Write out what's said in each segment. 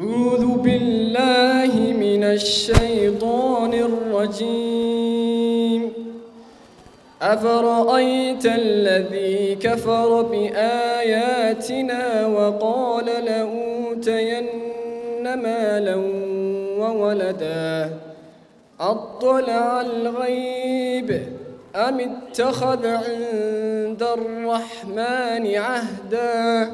أعوذ بالله من الشيطان الرجيم أفرأيت الذي كفر بآياتنا وقال لأوتين مالا وولدا أطلع الغيب أم اتخذ عند الرحمن عهدا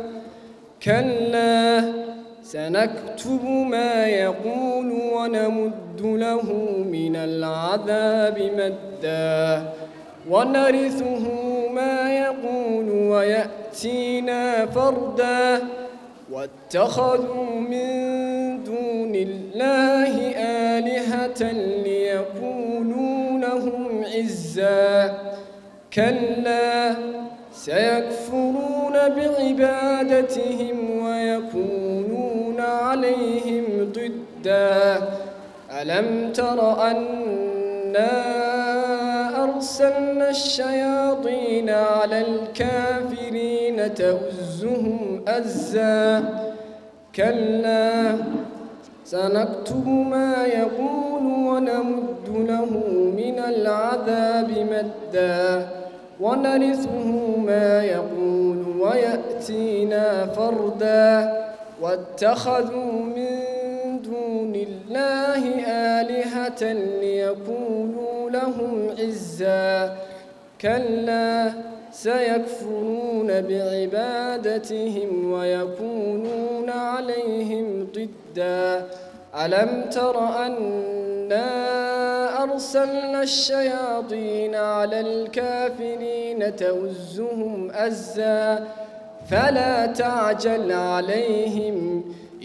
كلا سنكتب ما يقول ونمد له من العذاب مدا ونرثه ما يقول ويأتينا فردا واتخذوا من دون الله آلهة ليكونوا لهم عزا كلا سيكفرون بعبادتهم ويكونون عليهم ضدا ألم تر أنا أرسلنا الشياطين على الكافرين تؤزهم أزا كلا سنكتب ما يقول ونمد له من العذاب مدا ونرثه ما يقول ويأتينا فردا واتخذوا من دون الله آلهة ليكونوا لهم عزا كلا سيكفرون بعبادتهم ويكونون عليهم ضدا ألم تر أنا أرسلنا الشياطين على الكافرين تؤزهم أزا فلا تعجل عليهم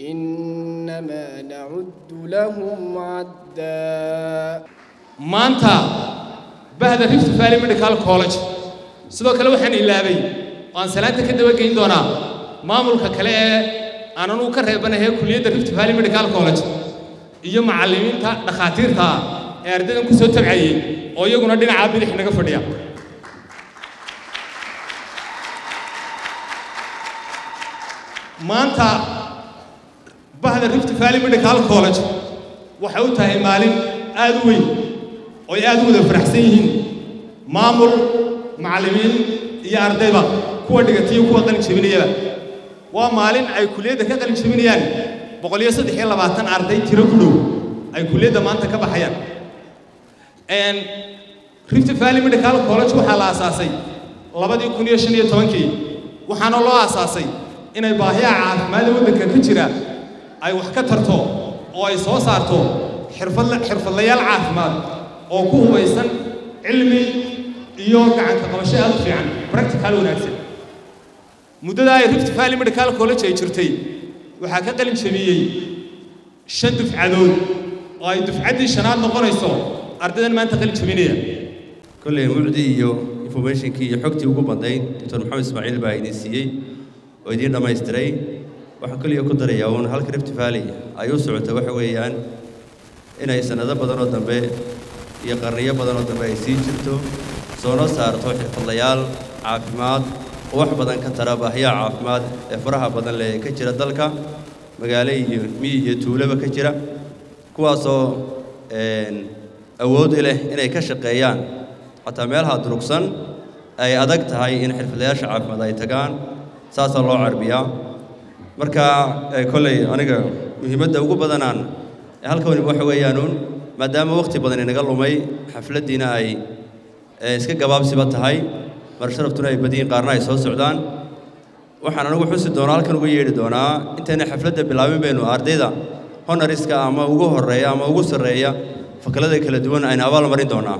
إنما نعد لهم عدا maanta bahda rift valley medical college sidoo kale waxaan ilaabay waan salaanta ka daba geyn doonaa maamulka kale ee aan anugu ka reebanahay kuliyadda rift valley medical college iyo macallimiinta dhakhaatiirta ah ee ardaydan ku soo tabcayey oo iyaguna dhinacaa bidix naga fadhiya maanta bahda rift valley medical college waxay u tahay maalin aad u weyn oo ay aad u wada faraxsan yihiin maamul macallimiin iyo ardayba kuwa dhigata iyo kuwa qalin jebinayaba waa maalin ay kuliyadda ka qalin jebinayaan boqol iyo saddex iyo labaatan arday tiro ku dhow ay kuliyadda maanta ka baxayaan rift valley medical college waxaa la aasaasay labadii kun iyo shan iyo tobankii waxaana loo aasaasay inay baahiyaha caafimaadda waddanka ka jira ay wax ka tarto oo ay soo saarto xirfad xirfadlayaal caafimaad oo ku hubaysan cilmi iyo gacanka qabasho aad u fiican practical wanaagsan muddada ay rift valley medical college ay jirtay waxaa ka qalin jebiyey shan dufcadood oo ay dufcaddii shanaad noqonayso ardaydan maanta qalin jebinaya kolley mucdi iyo informationkii iyo xogtii ugu badnayd doctor maxamed ismaaciil baa idin siiyey oo idiin dhammaystiray waxaan keliya ku darayaa uun halka rift valley ay u socota waxa weeyaan inay sannado badan oo dambe iyo qarniyo badan oo dambe ay sii jirto soona saarto xirfadlayaal caafimaad oo wax badan ka tara baahiyaha caafimaad ee faraha badan leh ee ka jira dalka magaalo iyo miyi iyo tuulaba ka jira kuwaasoo awood u leh inay ka shaqeeyaan xataa meelaha durugsan ay adag tahay in xirfadlayaasha caafimaad ay tagaan saasaa loo carbiyaa marka kolley aniga muhiimadda ugu badanaan ee halka waniba waxa weeyaanuun maadaama wakhti badan inaga lumay xafladdiina ay iska gabaabsiba tahay mar sharaftuna ay badiyin qaarna ay soo socdaan waxaan anigu xusi doonaa halkan uga yeedhi doonaa intayna xafladda bilaabin baynu ardayda honoriska ama ugu horreeya ama ugu sarreeya fakalada kala duwan aynu abaal marin doonaa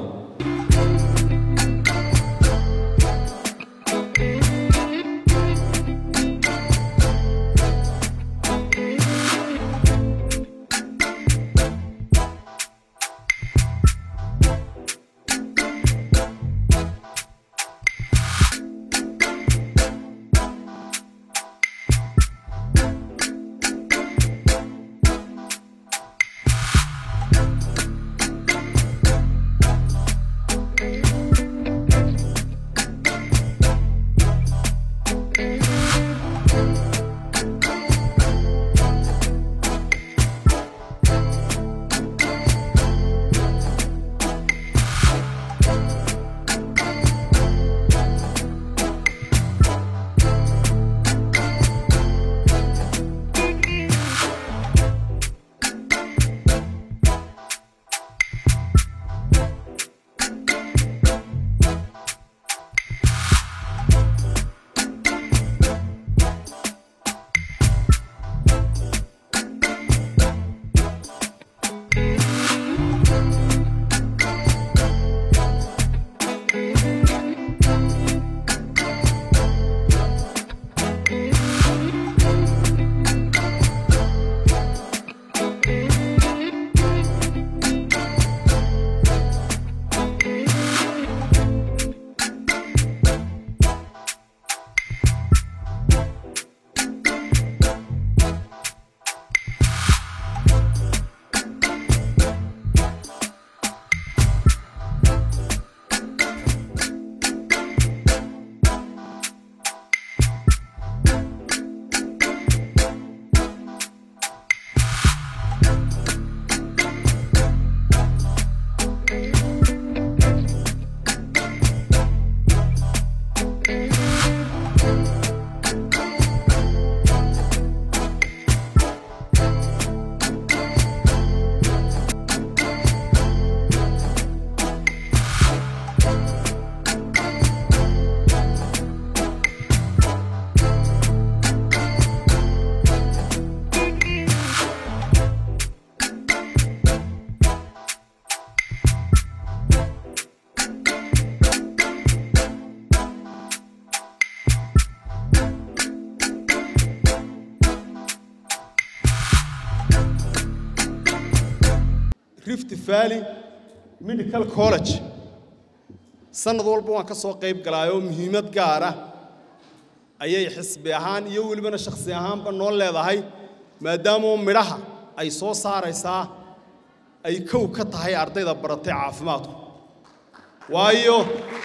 rift valley medical college sanad walba waan ka soo qayb galaayoo muhiimad gaara ayay xisbi ahaan iyo welibana shakhsi ahaanba noo leedahay maadaamoo midhaha ay soo saaraysaa ay kow ka tahay ardayda baratay caafimaadku waayo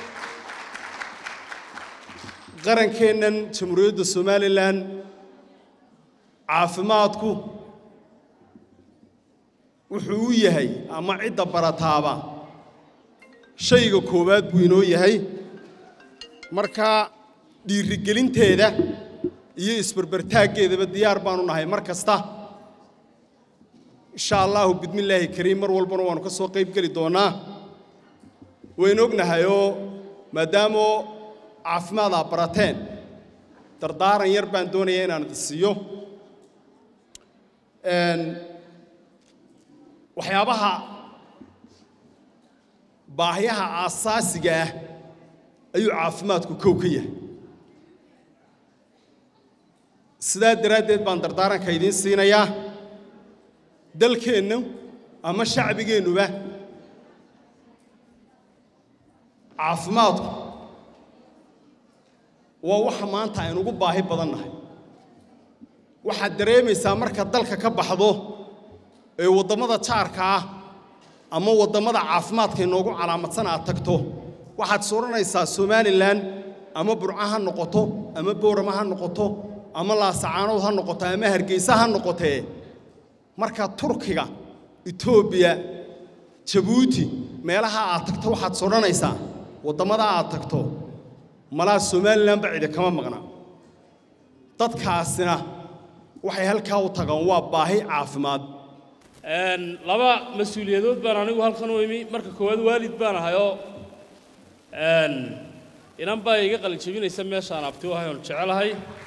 qarankeennan jamhuuriyadda somalilan caafimaadku wuxuu u yahay ama cidda barataaba shayga koowaad buu inoo yahay marka dhiirigelinteeda iyo isbarbartaaggeedaba diyaar baanu nahay mar kasta insha allahu bidmillaahi kariim mar walbana waannu ka soo qayb geli doonnaa waynu ognahayoo maadaamoo caafimaad aa barateen dardaaran yar baan doonayaa inaan idi siiyo waxyaabaha baahiyaha aasaasiga ah ayuu caafimaadku kow ka yahay sidaa daraaddeed baan dardaaranka idiin siinayaa dalkeennu ama shacbigeennuba caafimaadku waa waxa maanta aynugu baahi badan nahay waxaad dareemaysaa marka dalka ka baxdo ee waddamada jaarka ah ama waddamada caafimaadka inoogu calaamadsan aad tagto waxaad is odhanaysaa somalilan ama burca ha noqoto ama boorama ha noqoto ama laasacaanood ha noqoto ama hargeysa ha noqotee marka turkiga etoobiya jabuuti meelaha aad tagto waxaad is odhanaysaa waddamada aad tagto malaa somalilanba cidi kama maqna dadkaasina waxay halkaa u tagaan waa baahi caafimaad laba mas-uuliyadood baan anigu halkan u imi marka koowaad waalid baan ahayoo inan baa iga qalin jebinaysa meeshaan abti u ahay oon jecelahay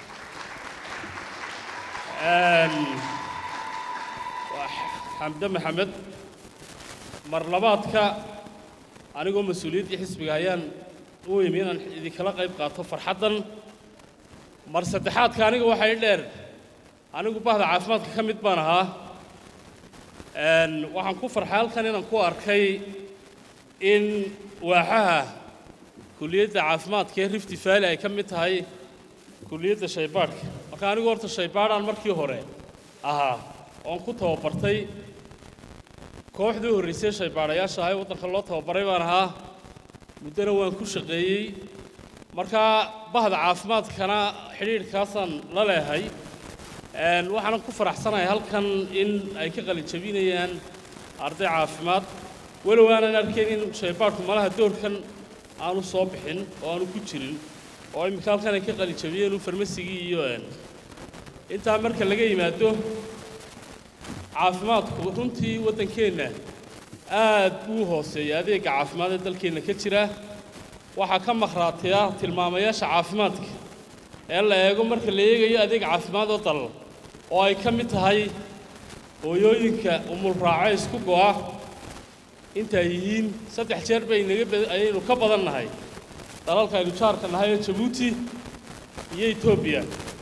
waa xamde maxamed mar labaadka anigoo mas-uuliyaddii xisbiga ayaan u imi inaan idinkala qayb qaato farxaddan mar saddexaadka aniga waxay dheer anigu bahda caafimaadka ka mid baan ahaa waxaan ku farxay halkan inaan ku arkay in waaxaha kuliyadda caafimaadka ee rifti valley ay ka mid tahay kuliyadda shaybaadhka marka anigu horta shaybaadhaan markii hore ahaa oon ku tababartay kooxdii horraysay shaybaadhayaasha ahay waddanka loo tababaray baan ahaa muddona waan ku shaqeeyey markaa bahda caafimaadkana xidhiidhkaasaan la leehay waxaanan ku faraxsanahay halkan in ay ka qalin jabinayaan arday caafimaad walow aanan arkayn in shaybaadhku malaha doorkan aanu soo bixin oo aanu ku jirin oo iminka halkan ay ka qalin jabiyeen farmasigii iyo intaa marka laga yimaado caafimaadku runtii waddankeenna aad buu u hooseeya adeegga caafimaad ee dalkeenna ka jira waxaa ka makhraataya tilmaamayaasha caafimaadka ee la eego marka la eegayo adeeg caafimaad oo dal oo ay ka mid tahay hooyooyinka umulraaco isku go'a intaay yihiin saddex jeer bay naga ayaynu ka badan nahay dalalka aynu jaarka nahay oo jabuuti iyo etoobiya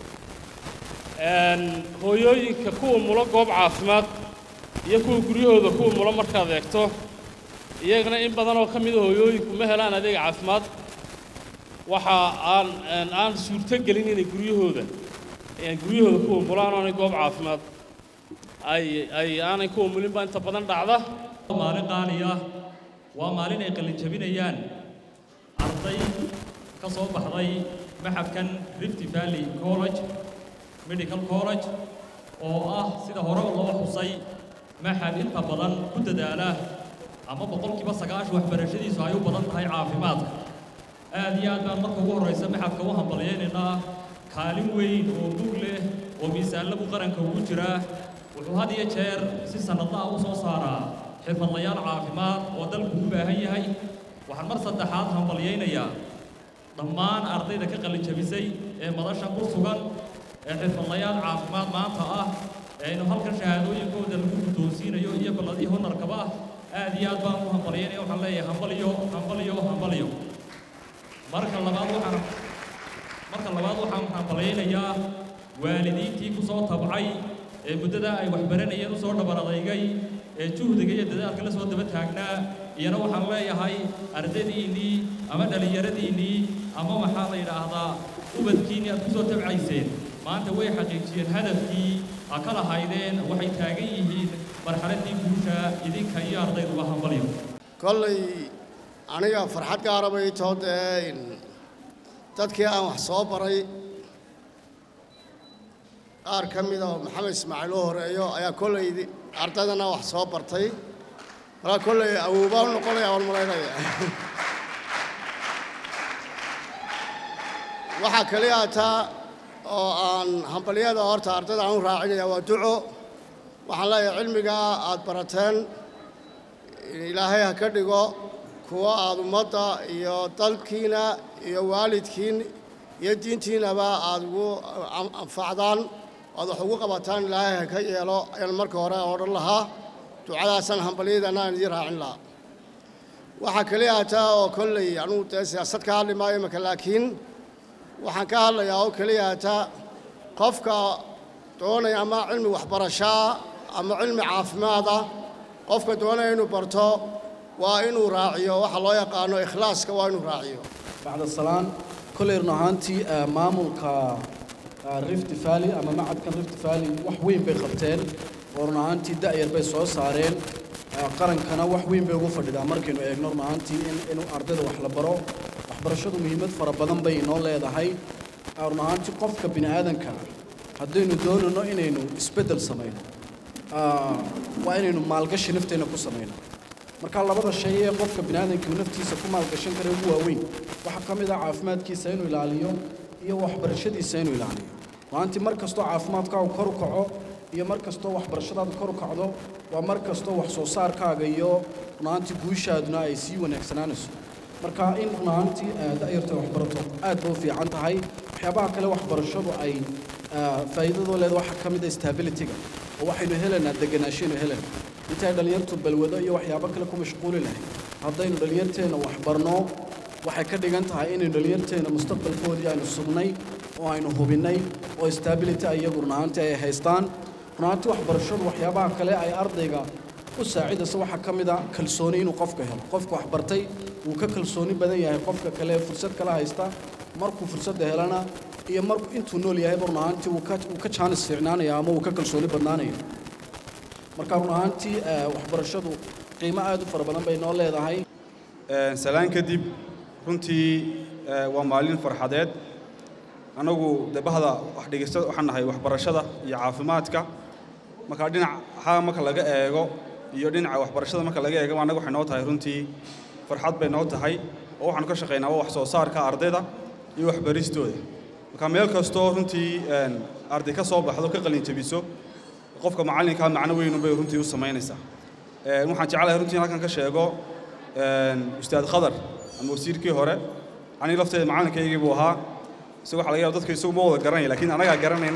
hooyooyinka kuwa mulo goob caafimaad iyo kuwa guryahooda kuwa mulo markaad eegto iyagana in badan oo ka mida hooyooyinku ma helaan adeeg caafimaad waxa aan aan suurto gelin inay guryahooda guryahooda kuwa mulaan aanay goob caafimaad ay ay aanay kuwa mulinba inta badan dhacda maalin qaali ah waa maalin ay qalin jabinayaan arday ka soo baxday maxadkan rift valley college medical college oo ah sida hore loo xusay maxad inta badan ku dadaala ama boqolkiiba sagaashan waxbarashadiisu ay u badan tahay caafimaadka aad iyo aad baan marka ugu horraysa maxadka u hambalyaynaynaa kaalin weyn oo bug leh oo miisaanlagu qaranka ugu jiraa wuxuu had iyo jeer si sannadlaha u soo saaraa xirfadlayaal caafimaad oo dalku u baahan yahay waxaan mar saddexaad hambalyaynayaa dhammaan ardayda ka qalin jabisay ee madasha ku sugan ee xirfadlayaal caafimaad maanta ah ee aynu halkan shahaadooyinkooda lagu guddoonsiinayo iyo balladii honarkaba ah aad iyo aad baan u hambalyaynaya waxaan leeyahay hambaliyo hambaliyo hambaliyo marka labaad waxaan marka labaad waxaan hambalyaynayaa waalidiintii ku soo tabcay ee muddada ay waxbaranayeen u soo dhabar adeygay ee juhdiga iyo dadaalka la soo daba taagnaa iyana waxaan leeyahay ardaydiinnii ama dhallinyaradiinnii ama maxaa la yidhaahdaa ubadkiinnii aad ku soo tabcayseen maanta way xaqiijiyeen hadafkii a ka lahaydeen waxay taagan yihiin marxaladdii guusha idinka iyo ardayduba hambalyo kollay aniga farxad gaara bay too dee dadkii aan wax soo baray qaar ka mida oo maxamed ismaaciil u horeeyo ayaa kollay ardaydana wax soo bartay markaa kollay awoobaa u noqonaya waan malaynaya waxaa kaliya taa oo aan hambalyada horta ardayda aan u raacinaya waa duco waxaan leeyahay cilmigaa aad barateen ilaahay ha ka dhigo kuwa aad ummadda iyo dalkiina iyo waalidkiin iyo diintiinaba aad ugu anfacdaan aad wax ugu qabataan ilaahay ha ka yeelo ayaan marka hore odhan lahaa ducadaasaan hambalyadana aan idiin raacin lahaa waxaa kaliya taa oo kolley anugu dee siyaasad ka hadli maayo imaka laakiin waxaan ka hadlayaa oo keliya taa qofka doonaya ama cilmi waxbarashaa ama cilmi caafimaada qofka doonaya inuu barto waa inuu raaciyo waxa loo yaqaano ikhlaaska waa inuu raaciyo bacda salaan kolley run ahaantii maamulka rift valley ama macadkan rift valley wax weyn bay qabteen oo run ahaantii da'yar bay soo saareen qarankana wax weyn bay ugu fadhidaa markaynu eegno run ahaantii in in ardayda wax la baro waxbarashadu muhiimad fara badan bay inoo leedahay run ahaantii qofka bini aadanka haddaynu doonayno inaynu isbeddel samayno waa inaynu maalgashi nafteenna ku samayno marka labada shay ee qofka bini aadamkii naftiisa ku maalgashan kara ugu waaweyn waxaa ka mid ah caafimaadkiisa inuu ilaaliyo iyo waxbarashadiisa inuu ilaaliyo runaantii mar kastoo caafimaadkaagu kor u kaco iyo mar kastoo waxbarashadaadu kor u kacdo waa mar kastoo wax soo saarkaaga iyo runaantii guushaaduna ay sii wanaagsanaanayso marka in runaantii da'yarta waxbarato aad ba u fiican tahay waxyaabaha kale waxbarashadu ay faa'iidadoo leeda waxaa ka mid ah stabilityga oo waxaynu helaynaa deganaashaynu helaynaa intay dhallinyartu balwado iyo waxyaabo kale ku mashquuli lahayd haddaynu dhallinyarteenna waxbarno waxay ka dhigan tahay inaynu dhallinyarteenna mustaqbalkoodii aynu sugnay oo aynu hubinnay oo stability iyagu runaantii ay haystaan runaantii waxbarashadu waxyaabaha kale ay ardayga u saacidaysa waxaa ka mid a kalsooni inuu qofka helo qofka wax bartay wuu ka kalsooni badan yahay qofka kale fursad kala haysta markuu fursadda helana iyo markuu intuu nool yahayba run ahaantii wuu ka wuu ka jaanis fiicnaanaya ama wuu ka kalsooni badnaanaya marka run ahaantii waxbarashadu qiimo aad u fara badan bay noo leedahay salaan kadib runtii waa maalin farxadeed annagu debahda wax dhegeysta waxaan nahay waxbarashada iyo caafimaadka marka dhinac haa marka laga eego iyo dhinaca waxbarashada marka laga eego annaga waxay noo tahay runtii farxad bay noo tahay oo waxaanu ka shaqaynaa waa wax soo saarka ardayda iyo waxbaristooda marka meel kastoo runtii arday ka soo baxdo ka qalin jabiso qofka macallinkaa macno weyn bay runtii u samaynaysaa waxaan jeclahay runtii halkan ka sheego ustaad khadar ama wasiirkii hore aniga lafteeda macallinkaygii buu ahaa isaga waxa laga yaaba dadka isagu ma wada garanaya laakiin anagaa garanayna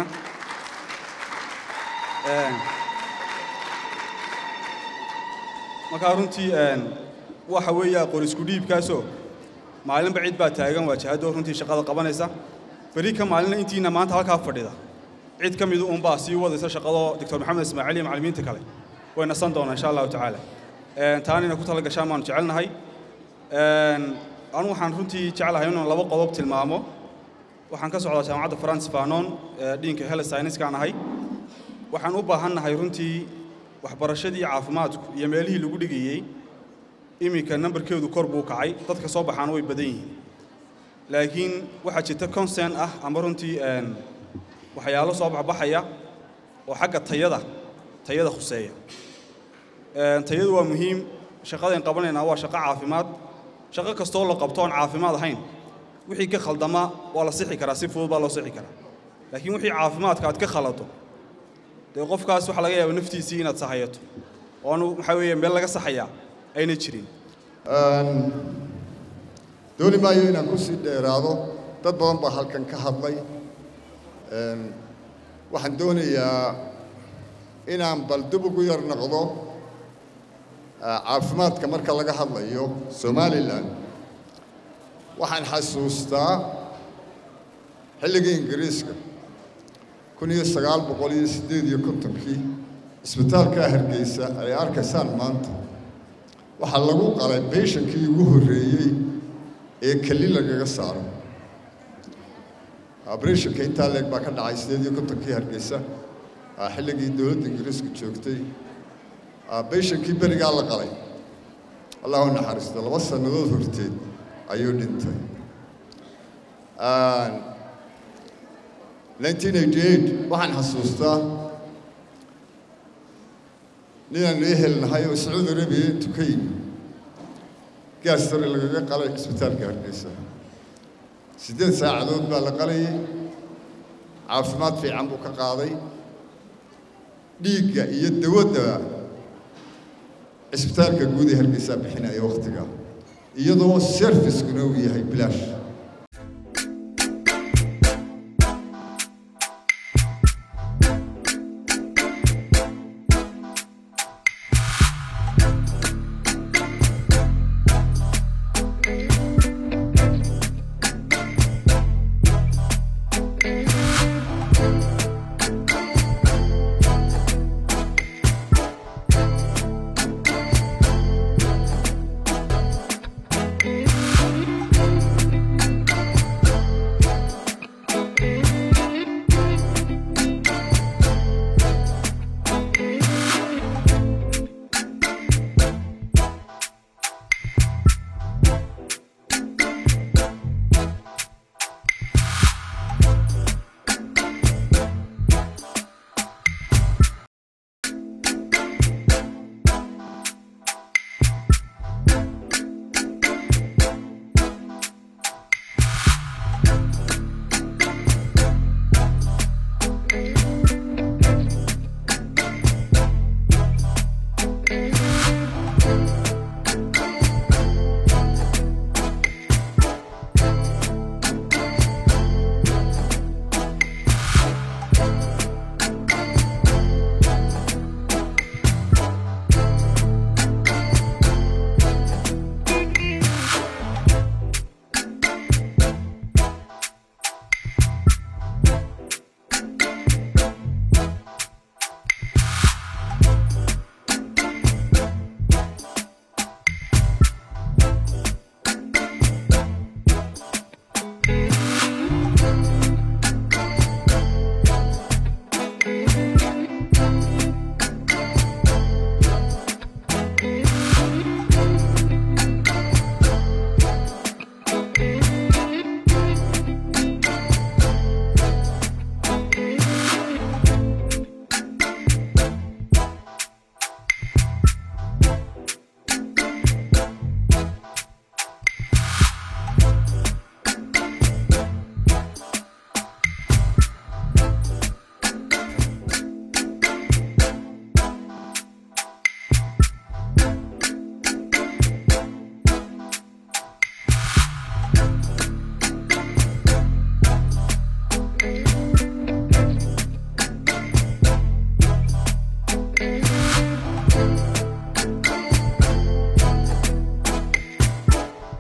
markaa runtii waxa weeye aqoon isku dhiibkaasoo maalinba cid baa taagan waajahadoo runtii shaqada qabanaysa beri ka maalina intiina maanta halkaa fadhida cid ka midu unbaa sii wadaysa shaqadoo doctor maxamed ismaaciil iyo macallimiinta kale way nasan doonaa insha allahu tacaala taana inay ku tala gashaan baanu jecelnahay anu waxaan runtii jeclahay inaan laba qodob tilmaamo waxaan ka socdaa jaamacadda france fanon dhiinka health science-kaan ahay waxaan u baahannahay runtii waxbarashadii caafimaadku iyo meelihii lagu dhigayey iminka nambarkeedu kor buu kacay dadka soo baxaana way badan yihiin laakiin waxaa jirta concern ah ama runtii waxyaalo soo baxbaxaya oo xagga tayada tayada khuseeya tayadu waa muhiim shaqadayn qabanaynaa waa shaqo caafimaad shaqo kastoo la qabto oon caafimaad ahayn wixii ka khaldama waa la sixi karaa si fudud baa loo sixi karaa laakiin wixii caafimaadka aad ka khalato dee qofkaas waxaa laga yaaba naftiisii inaad sahayato oo anu waxaa weeye meel laga saxayaa ayna jirin dooni maayo inaan ku sii dheeraado dad badan baa halkan ka hadlay waxaan doonayaa inaan bal dib ugu yar noqdo caafimaadka marka laga hadlayo somalilan waxaan xasuustaa xilligii ingiriiska kun iyo sagaal boqol iyo siddeed iyo kontonkii isbitaalkaa hargeysa ay arkaysaan maanta waxaa lagu qalay beyshankii ugu horreeyey ee keli lagaga saaro abreshanka intaa leeg baa ka dhacay siddeed iyo kontonkii hargeysa xilligii dowladda ingiriisku joogtay beyshankii berigaa la qalay allahu naxariisto laba sannadood horteed ayuu dhintay nineteen eighty eight waxaan xasuustaa ninaan ehelnahay oo sacuudi arabiya intu ka yimi gaastore lagaga qalay isbitaalka hargeysa siddeed saacadood baa la qalayay caafimaad fiican buu ka qaaday dhiigga iyo dawadda cisbitaalka guud ee hargeysaa bixinaya wakhtiga iyadoo serviskuna uu yahay bilaash